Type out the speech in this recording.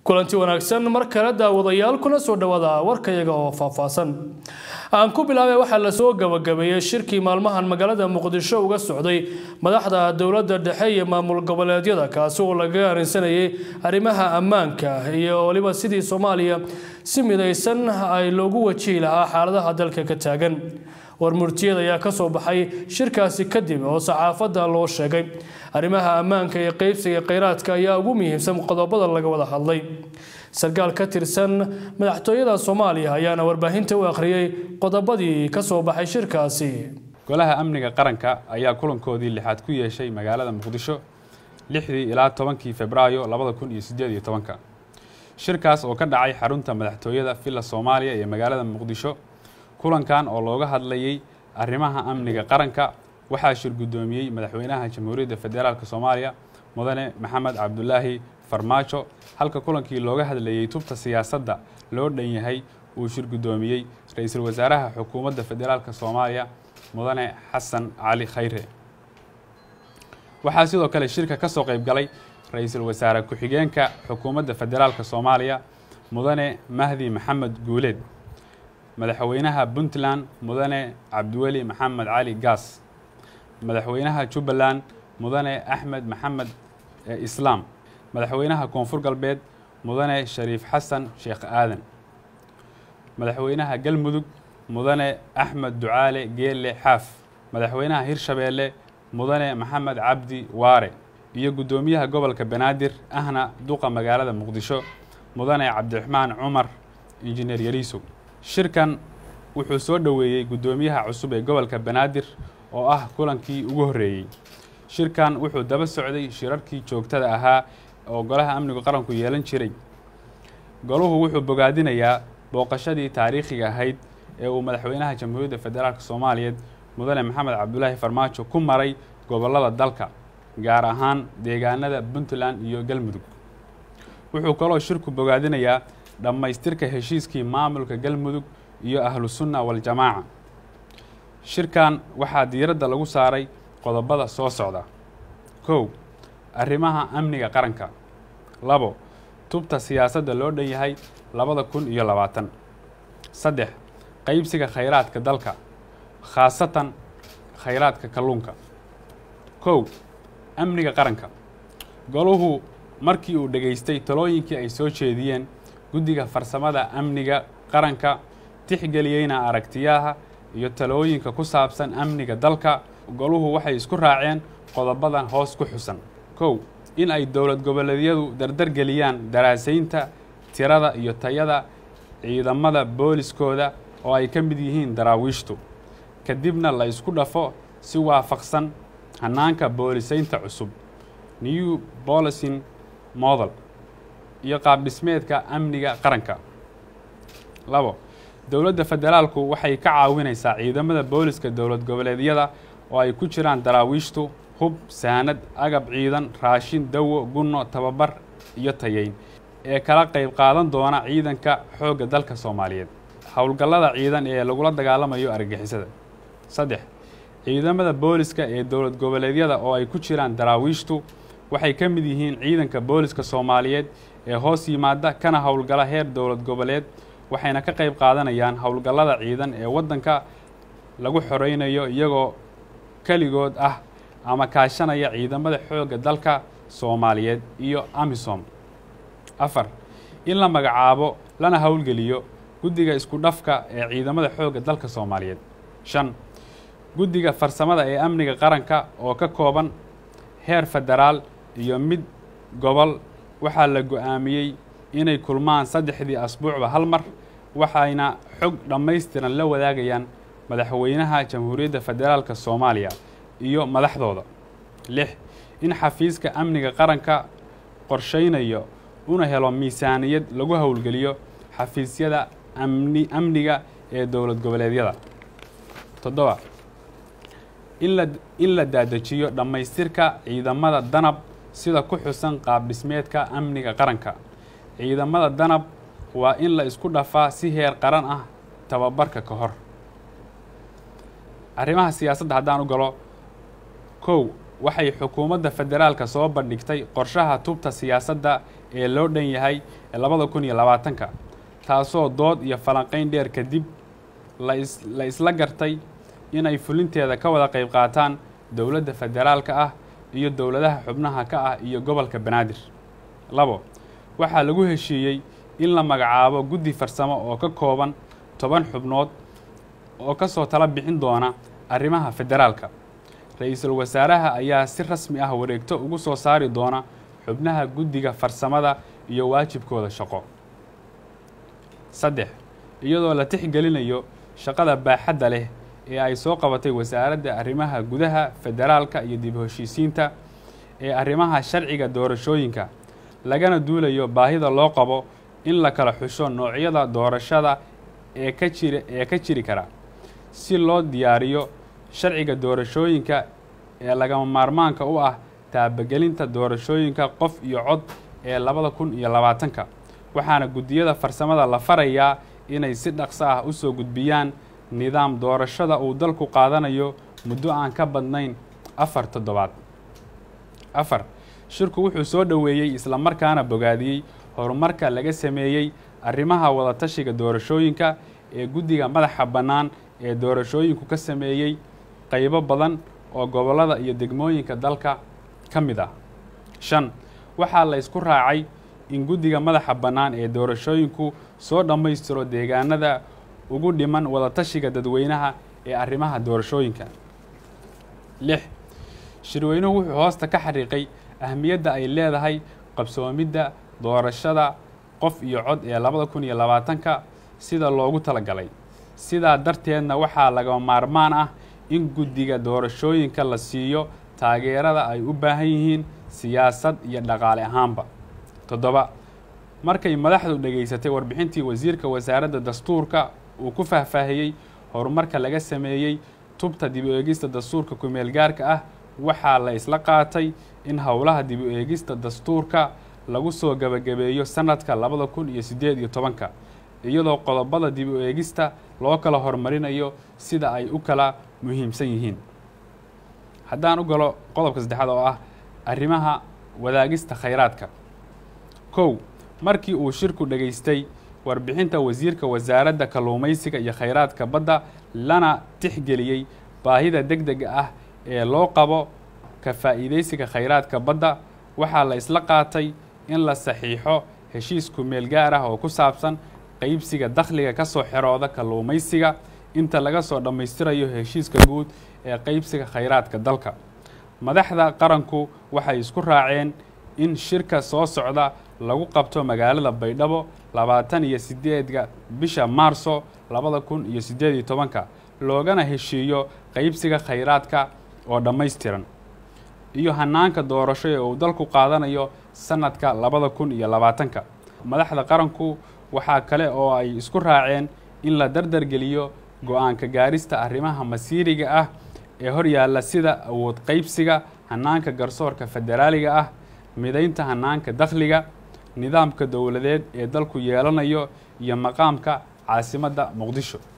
kulanti wanaagsan mar kale daawadayaal kuna soo dhawaada warkayaga oo faahfaahsan aan ku bilaabay waxaa lasoo gabagabeeyey shirkii maalmahan magaalada muqdisho uga socday madaxda dowladda dhexe iyo maamul goboleedyada kaasi oo laga arinsanayay arrimaha ammaanka iyo waliba sidii soomaaliya si midaysan ay loogu wajihi lahaa xaaladaha dalka ka taagan warmurtiyada ayaa kasoo baxay shirkaasi kadib oo saxaafadda loo sheegay arrimaha ammaanka iyo qeybsiga kheyraadka ayaa ugu muhiimsan qodobada laga wada hadlay sarkaal ka tirsan madaxtooyada soomaaliya ayaana warbaahinta u akhriyey qodobadii kasoo baxay shirkaasi golaha amniga qaranka ayaa kulankoodii lixaad ku yeeshay magaalada muqdisho lixdii ilaa tobankii febraayo labada kun iyo sideed iyo tobanka shirkaas oo ka dhacay xarunta madaxtooyada villa soomaaliya ee magaalada muqdisho kulankan oo looga hadlayay arrimaha amniga qaranka waxaa shir guddoomiyey madaxweynaha jamhuuriyadda federaalk soomaaliya mudane maxamed cabdulaahi farmaajo halka kulankii looga hadlayey tubta siyaasadda loo dhan yahay uu shir guddoomiyey ra-iisul wasaaraha xukuumadda federaalk soomaaliya mudane xasan cali khayre waxaa sidoo kale shirka ka soo qayb galay ra-iisul wasaare ku-xigeenka xukuumadda federaalk soomaaliya mudane mahdi maxamed guuleed madaxweynaha puntland mudane cabdiweli maxamed cali gaas madaxweynaha jubbaland mudane axmed maxamed islaam madaxweynaha koonfur galbeed mudane shariif xasan sheekh aadan madaxweynaha galmudug mudane axmed ducaale geelle xaaf madaxweynaha hirshabeelle mudane maxamed cabdi waare iyo guddoomiyaha gobolka banaadir ahna duqa magaalada muqdisho mudane cabdiraxmaan cumar injineer yariisow shirkan wuxuu soo dhoweeyey guddoomiyaha cusub ee gobolka banaadir oo ah kulankii ugu horreeyey shirkan wuxuu daba socday shirarkii joogtada ahaa oo golaha amniga qaranku yeelan jiray goluhu wuxuu bogaadinayaa booqashadii taariikhiga ahayd ee uu madaxweynaha jamhuuriyadda federaalk soomaaliyeed mudane maxamed cabdulaahi farmaajo ku maray gobollada dalka gaar ahaan deegaanada puntland iyo galmudug wuxuu kaloo shirku bogaadinayaa dhammaystirka heshiiskii maamulka galmudug iyo ahlu sunna waljamaaca shirkan waxaa diiradda lagu saaray qodobada soo socda kow arrimaha amniga qaranka labo tubta siyaasadda loo dhan yahay labada kun iyo labaatan saddex qaybsiga khayraadka dalka khaasatan khayraadka kalluunka kow amniga qaranka goluhu markii uu dhegaystay talooyinkii ay soo jeediyeen guddiga farsamada amniga qaranka tixgeliyeyna aragtiyaha iyo talooyinka ku saabsan amniga dalka goluhu waxay isku raaceen qodobadan hoos ku xusan kow in ay dowlad goboleedyadu dardargeliyaan daraasaynta tirada iyo tayada ciidamada booliskooda oo ay ka mid yihiin daraawiishtu kadibna la isku dhafo si waafaqsan hanaanka boolisaynta cusub new bolicing model iyo qaabdhismeedka amniga qaranka labo dowladda federaalku waxay ka caawinaysaa ciidamada booliska dowlad goboleedyada oo ay ku jiraan daraawiishtu hub saanad agab ciidan raashin dawo gunno tababar iyo tayeyn ee kala qayb qaadan doona ciidanka xoogga dalka soomaaliyeed howlgallada ciidan ee lagula dagaalamayo argagixisada saddex ciidamada booliska ee dowlad goboleedyada oo ay ku jiraan daraawiishtu waxay ka mid yihiin ciidanka booliska soomaaliyeed ee hoos yimaada kana howlgala heer dowlad goboleed waxayna ka qayb qaadanayaan howlgallada ciidan ee waddanka lagu xoreynayo iyagoo keligood ah ama kaashanaya ciidamada xoogga dalka soomaaliyeed iyo amisom afar in la magacaabo lana howlgeliyo guddiga isku dhafka ee ciidamada xoogga dalka soomaaliyeed shan guddiga farsamada ee amniga qaranka oo ka kooban heer federaal iyo mid gobol waxaa la go-aamiyey inay kulmaan saddexdii asbuucba hal mar waxayna xog dhammaystiran la wadaagayaan madaxweynaha jamhuuriyadda federaalk soomaaliya iyo madaxdooda lix in xafiiska amniga qaranka qorshaynayo una helo miisaaniyad lagu howlgeliyo xafiisyada amni amniga ee dowlad goboleedyada toddoba in la in la daadejiyo dhammaystirka ciidamada danab sida ku xusan qaab dhismeedka amniga qaranka ciidamada danab waa in la isku dhafaa si heer qaran ah tababarka ka hor arrimaha siyaasadda haddaan u galo kow waxay xukuumadda federaalka soo bandhigtay qorshaha tubta siyaasadda ee loo dhan yahay ee labada kun iyo labaatanka taasoo dood iyo falanqayn dheer kadib lais la isla gartay inay fulinteeda ka wada qayb qaataan dowladda federaalka ah iyo dowladaha xubnaha ka ah iyo gobolka banaadir labo waxaa lagu heshiiyey in la magacaabo guddi farsamo oo ka kooban toban xubnood oo ka soo tala bixin doona arrimaha federaalka ra-iisul wasaaraha ayaa si rasmi ah wareegto ugu soo saari doona xubnaha guddiga farsamada iyo waajibkooda shaqo saddex iyadoo la tixgelinayo shaqada baaxadda leh ee ay soo qabatay wasaaradda arrimaha gudaha federaalka iyo dib heshiisiinta ee arrimaha sharciga doorashooyinka lagana duulayo baahida loo qabo in la kala xusho noocyada doorashada ee ka jiri ee ka jiri kara si loo diyaariyo sharciga doorashooyinka ee lagama maarmaanka u ah taabagelinta doorashooyinka qof iyo cod ee labada kun iyo labaatanka waxaana guddiyada farsamada la farayaa inay si dhaqso ah u soo gudbiyaan nidaam doorashada uu dalku qaadanayo muddo aan ka badnayn afar toddobaad afar shirku wuxuu soo dhoweeyey islamarkaana bogaadiyey horumarka laga sameeyey arrimaha wadatashiga doorashooyinka ee guddiga madaxa bannaan ee doorashooyinku ka sameeyey qaybo badan oo gobollada iyo degmooyinka dalka ka mid ah shan waxaa la ysku raacay in guddiga madaxa bannaan ee doorashooyinku soo dhammaystiro deegaanada ugu dhiman wadatashiga dadweynaha ee arrimaha doorashooyinka lix shirweynuhu wuxuu hoosta ka xariiqay ahmiyadda ay leedahay qabsoomidda doorashada qof iyo cod ee labada kun iyo labaatanka sida loogu talagalay sidaa darteedna waxaa laga maarmaan ah in guddiga doorashooyinka la siiyo taageerada ay u baahan yihiin siyaasad iyo dhaqaale ahaanba toddoba markay madaxdu dhegaysatay warbixintii wasiirka wasaaradda dastuurka uu ku faahfaahiyey horumarka laga sameeyey tubta dib u eegista dastuurka kumeel gaarka ah waxaa la isla qaatay in howlaha dib u eegista dastuurka lagu soo gebagabeeyo sanadka labada kun iyo siddeed iyo tobanka iyadoo qodobada dib u eegista loo kala horumarinayo sida ay u kala muhiimsan yihiin haddaan u galo qodobka saddexaad oo ah arrimaha wadaagista khayraadka kow markii uu shirku dhegaystay warbixinta wasiirka wasaaradda kalluumaysiga iyo khayraadka badda lana tixgeliyey baahida deg dega ah ee loo qabo ka faa'iidaysiga khayraadka badda waxaa la isla qaatay in la saxiixo heshiis kumeel gaar ah oo ku saabsan qaybsiga dakhliga ka soo xerooda kalluumaysiga inta laga soo dhammaystirayo heshiiska guud ee qaybsiga khayraadka dalka madaxda qaranku waxay isku raaceen in shirka soo socda lagu qabto magaalada baydhabo labaatan iyo sideedka bisha maarso labada kun iyo siddeed iyo tobanka loogana heshiiyo qaybsiga khayraadka oo dhammaystiran iyo hanaanka doorasho ee uu dalku qaadanayo sanadka labada kun iyo labaatanka madaxda qaranku waxaa kale oo ay isku raaceen in la dardargeliyo go-aanka gaarista arrimaha masiiriga ah ee hor yaalla sida awood qaybsiga hanaanka garsoorka federaaliga ah midaynta hanaanka dakhliga nidaamka dowladeed ee dalku yeelanayo iyo maqaamka caasimadda muqdisho